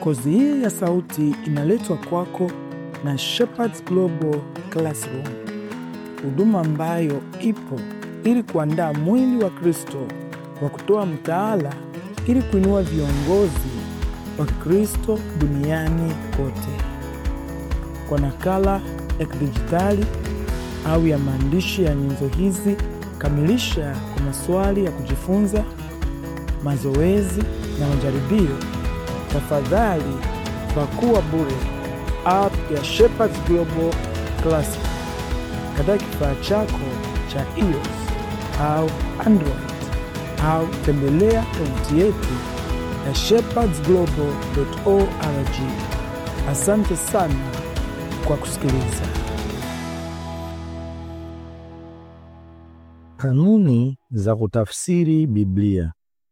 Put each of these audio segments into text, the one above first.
Kozi hii ya sauti inaletwa kwako na Shepherds Global Classroom, huduma ambayo ipo ili kuandaa mwili wa Kristo kwa kutoa mtaala ili kuinua viongozi wa Kristo duniani kote. Kwa nakala ya kidijitali au ya maandishi ya nyenzo hizi, kamilisha kwa maswali ya kujifunza, mazoezi na majaribio. Tafadhali pakua bure app ya Shepherds Global Classic katika kifaa chako cha iOS au Android au tembelea tovuti yetu ya shepherdsglobal.org. Asante sana kwa kusikiliza. Kanuni za kutafsiri Biblia.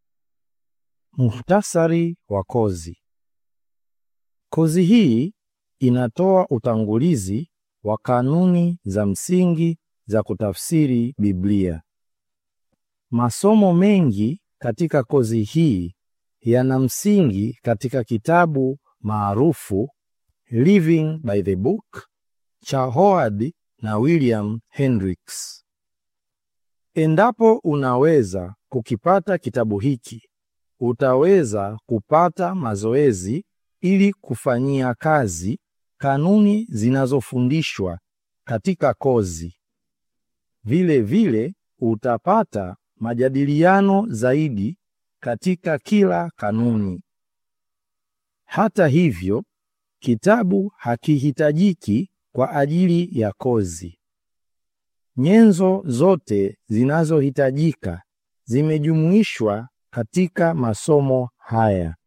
Muhtasari wa kozi. Kozi hii inatoa utangulizi wa kanuni za msingi za kutafsiri Biblia. Masomo mengi katika kozi hii yana msingi katika kitabu maarufu Living by the Book cha Howard na William Hendricks. Endapo unaweza kukipata kitabu hiki, utaweza kupata mazoezi ili kufanyia kazi kanuni zinazofundishwa katika kozi. Vile vile utapata majadiliano zaidi katika kila kanuni. Hata hivyo, kitabu hakihitajiki kwa ajili ya kozi. Nyenzo zote zinazohitajika zimejumuishwa katika masomo haya.